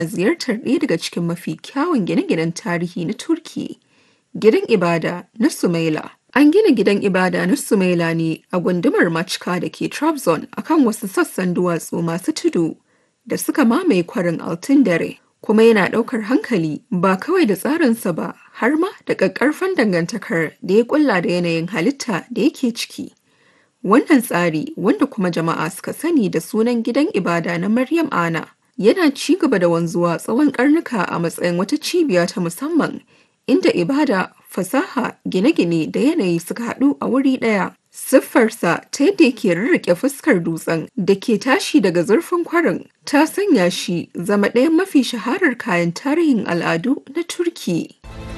ziyartar ɗaya daga cikin mafi kyawun gine-ginen tarihi na Turki, Gidan Ibada na Sümeyla. An gina gidan ibada na Sümeyla ne a gundumar Machka da ke Trabzon akan wasu sassan duwatsu masu tudu da suka mamaye kwarin Altın Dere. Kuma yana ɗaukar hankali ba kawai da tsarinsa ba har ma da ƙaƙƙarfan dangantakar da ya ƙulla da yanayin halitta da yake ciki. Wannan tsari wanda kuma jama'a suka sani da sunan gidan ibada na Maryam Ana yana ci gaba da wanzuwa tsawon karnuka a matsayin wata cibiya ta musamman inda ibada, fasaha, gine-gine da yanayi suka haɗu a wuri ɗaya. Siffarsa ta yadda yake rarrake fuskar dutsen da ke tashi daga zurfin kwarin ta sanya shi zama ɗayan mafi shaharar kayan tarihin al'adu na Turki.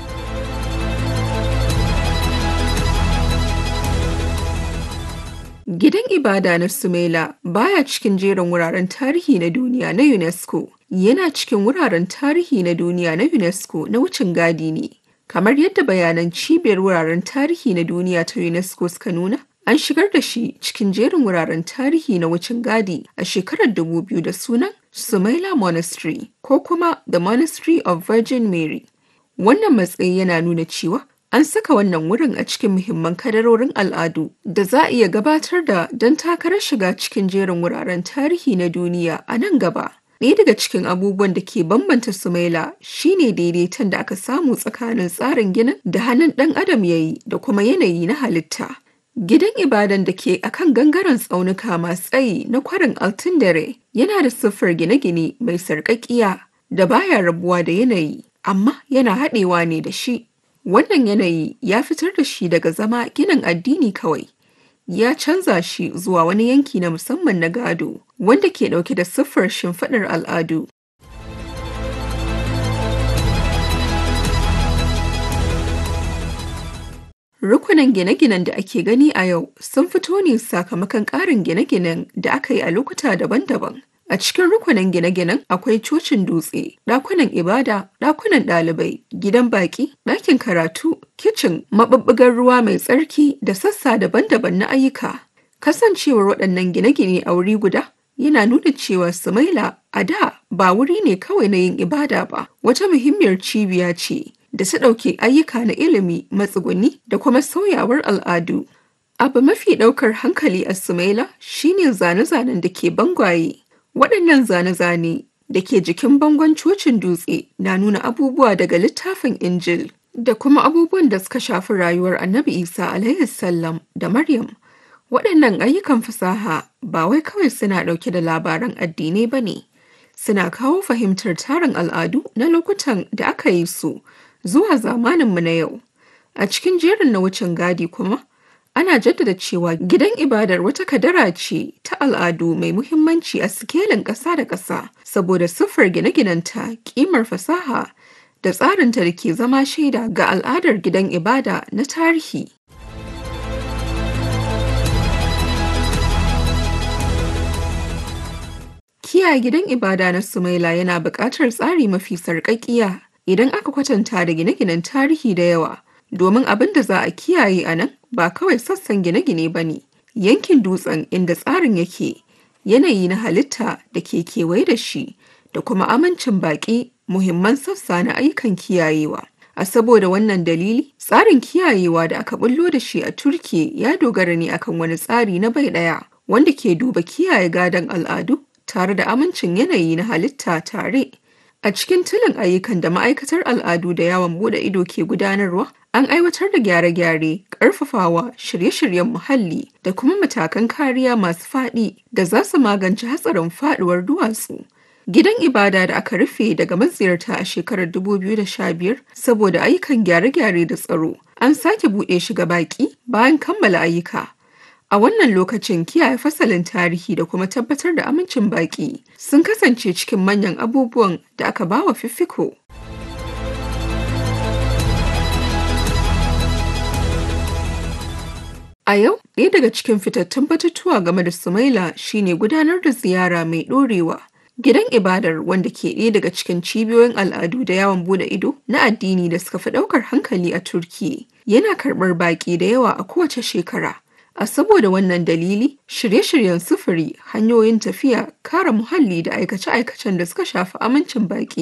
Gidan ibada na Sumela baya cikin jerin wuraren tarihi na duniya na UNESCO. Yana cikin wuraren tarihi na duniya na UNESCO na wucin gadi ne. Kamar yadda bayanan cibiyar wuraren tarihi na duniya ta UNESCO suka nuna, an shigar da shi cikin jerin wuraren tarihi na wucin gadi a shekarar 2000 da sunan Sumaila Monastery ko kuma The Monastery of Virgin Mary. Wannan matsayi yana nuna cewa An saka wannan wurin a cikin muhimman kadarorin al'adu da za a iya gabatar da don takarar shiga cikin jerin wuraren tarihi na duniya a nan gaba. Ɗaya daga cikin abubuwan da ke bambanta Sumaila shine daidaiton da aka samu tsakanin tsarin ginin da hannun ɗan adam ya yi da kuma yanayi na halitta. Gidan ibadan da ke akan gangaren tsaunuka masu tsayi na kwarin Altun Dare yana da siffar gine-gine mai sarƙaƙiya da baya rabuwa da yanayi, amma yana haɗewa ne da shi. Wannan yanayi ya fitar da shi daga zama ginin addini kawai. Ya canza shi zuwa wani yanki na musamman na gado wanda ke ɗauke da siffar shimfiɗar al'adu. Rukunan gine-ginen da ake gani a yau sun fito ne sakamakon ƙarin gine-ginen da aka yi a lokuta daban-daban. A cikin rukunin gine-ginen akwai cocin dutse, ɗakunan ibada, ɗakunan ɗalibai, gidan baƙi, ɗakin karatu, kicin, maɓuɓɓugar ruwa mai tsarki da sassa daban-daban na ayyuka. Kasancewar waɗannan gine-gine a wuri guda yana nuna cewa Sumaila a da ba wuri ne kawai na yin ibada ba, wata muhimmiyar cibiya ce da ta ɗauke ayyuka na ilimi, matsuguni da kuma sauyawar al'adu. Abu mafi ɗaukar hankali a Sumaila shine zane-zanen da ke bangwaye. Waɗannan zane-zane da ke jikin bangon cocin dutse na nuna abubuwa daga littafin Injil da kuma abubuwan da suka shafi rayuwar Annabi Isa alaihi sallam da Maryam. Waɗannan ayyukan fasaha ba wai kawai suna ɗauke da labaran addinai ba ne, suna kawo fahimtar tarin al'adu na lokutan da aka yi su zuwa zamaninmu na yau. A cikin jerin na wucin gadi kuma, ana jaddada cewa gidan ibadar wata kadara ce ta al'adu mai muhimmanci a sikelin ƙasa da ƙasa saboda siffar gine-ginenta ƙimar fasaha da tsarinta da ke zama shaida ga al'adar gidan ibada na tarihi. Kiyaye gidan ibada na Sumaila yana buƙatar tsari mafi sarƙaƙiya idan aka kwatanta da gine-ginen tarihi da yawa. domin abin da za a kiyaye a nan ba kawai sassan gine-gine ba ne yankin dutsen inda tsarin yake yanayi na halitta da ke kewaye da shi da kuma amincin baƙi muhimman sassa na ayyukan kiyayewa a saboda wannan dalili tsarin kiyayewa da aka bullo da shi a turki ya dogara ne akan wani tsari na bai ɗaya wanda ke duba kiyaye gadon al'adu tare da amincin yanayi na halitta tare A cikin tulin ayyukan da ma'aikatar al'adu da yawon bude ido ke gudanarwa, an aiwatar da gyare-gyare, ƙarfafawa, shirye-shiryen muhalli da kuma matakan kariya masu faɗi da za su magance hatsarin faɗuwar duwatsu. Gidan ibada da aka rufe daga maziyarta a shekarar 2015 saboda ayyukan gyare-gyare da tsaro, an sake buɗe shi ga baƙi bayan kammala ayyuka. A wannan lokacin kiyaye fasalin tarihi da kuma tabbatar da amincin baƙi sun kasance cikin manyan abubuwan da aka bawa fiffiko. A yau, ɗaya daga cikin fitattun batutuwa game da Sumaila shine gudanar da ziyara mai ɗorewa. Gidan ibadar wanda ke ɗaya daga cikin cibiyoyin al'adu da yawon bude ido na addini da suka fi ɗaukar hankali a Turki yana karɓar baƙi da yawa a kowace shekara. A saboda wannan dalili, shirye-shiryen sufuri, hanyoyin tafiya, kare muhalli da aikace-aikacen da suka shafi amincin baƙi